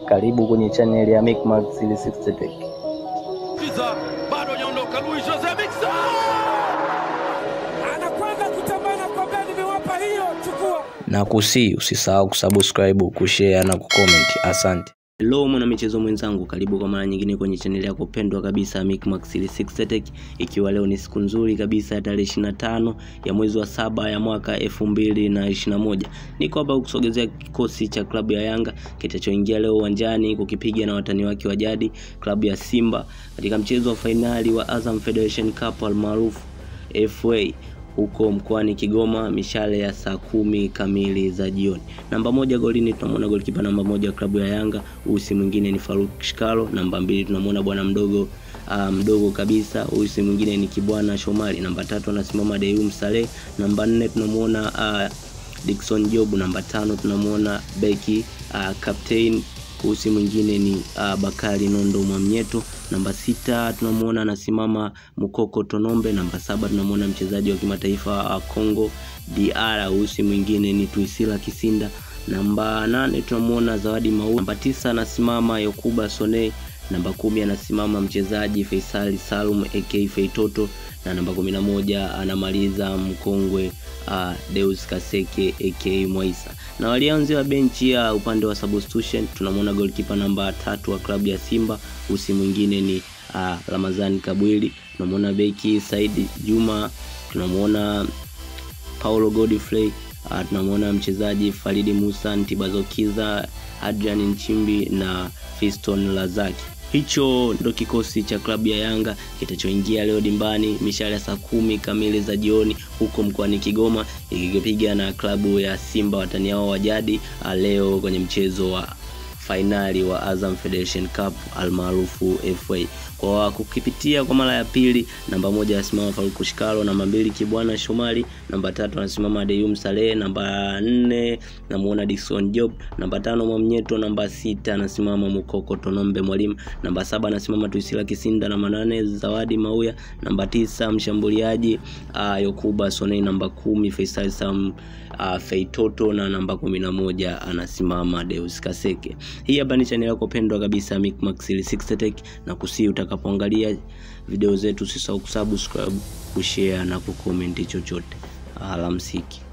Karibu kwenye channel ya Micmax 360 Tech. Kiza bado hajaondoka. Luis Jose Miquissone anakwenda kutambana kwa beni, nimewapa hiyo, chukua. na kusi usisahau kusubscribe kushare na kucomment asante Hello mwana michezo mwenzangu, karibu kwa mara nyingine kwenye chaneli yako pendwa kabisa Micmax 360 Tech, ikiwa leo ni siku nzuri kabisa ya tarehe 25 ya mwezi wa saba ya mwaka 2021. Niko hapa kusogezea kikosi cha klabu ya Yanga kitachoingia leo uwanjani kukipiga na watani wake wa jadi klabu ya Simba katika mchezo wa fainali wa Azam Federation Cup almaarufu FA huko mkoani Kigoma mishale ya saa kumi kamili za jioni. Namba moja golini tunamwona golikipa namba moja wa klabu ya Yanga, huyu si mwingine ni Faruk Shikalo. Namba mbili tunamwona bwana mdogo uh, mdogo kabisa, huyu si mwingine ni Kibwana Shomari. Namba tatu anasimama Deyum Saleh. Namba nne tunamwona uh, Dickson Job. Namba tano tunamwona beki uh, captain huyu si mwingine ni uh, Bakari Nondo Mwamnyeto. Namba sita tunamwona anasimama Mukoko Tonombe. Namba saba tunamwona mchezaji wa kimataifa wa Congo DR, huyu si mwingine ni Tuisila Kisinda. Namba nane tunamwona Zawadi Mau. Namba tisa anasimama Yokuba Sone. Namba kumi anasimama mchezaji Faisali Salum AK Feitoto na namba kumi na moja anamaliza mkongwe uh, Deus Kaseke AK Mwaisa. Na walianzi wa benchi ya upande wa substitution tunamwona goalkeeper namba tatu wa klabu ya Simba, usi mwingine ni uh, Ramazani Kabwili. Tunamwona beki Saidi Juma, tunamwona Paulo Godfrey uh, tunamwona mchezaji Faridi Musa, Ntibazokiza, Adrian Nchimbi na Fiston Lazaki. Hicho ndo kikosi cha klabu ya Yanga kitachoingia leo dimbani mishale ya saa kumi kamili za jioni huko mkoani Kigoma ikipiga na klabu ya Simba watani wao wa jadi leo kwenye mchezo wa fainali wa Azam Federation Cup almaarufu FA. Kwa kukipitia kwa mara ya pili, namba moja anasimama Faruku Shikalo, namba mbili Kibwana Shomari, namba tatu anasimama Deyum Saleh, namba nne namuona Dickson Job, namba tano Mwamnyeto, namba sita anasimama Mukoko Tonombe Mwalimu, namba saba anasimama Tuisila Kisinda, namba nane Zawadi Mauya, namba tisa mshambuliaji uh, Yokuba Sonei, namba kumi Faisal Sam uh, Feitoto na namba kumi na moja anasimama Deus Kaseke. Hii hapa ni channel yako pendwa kabisa Micmax 360 Tech, na kusii utakapoangalia video zetu usisahau kusubscribe, kushare na kucomment chochote. Alamsiki.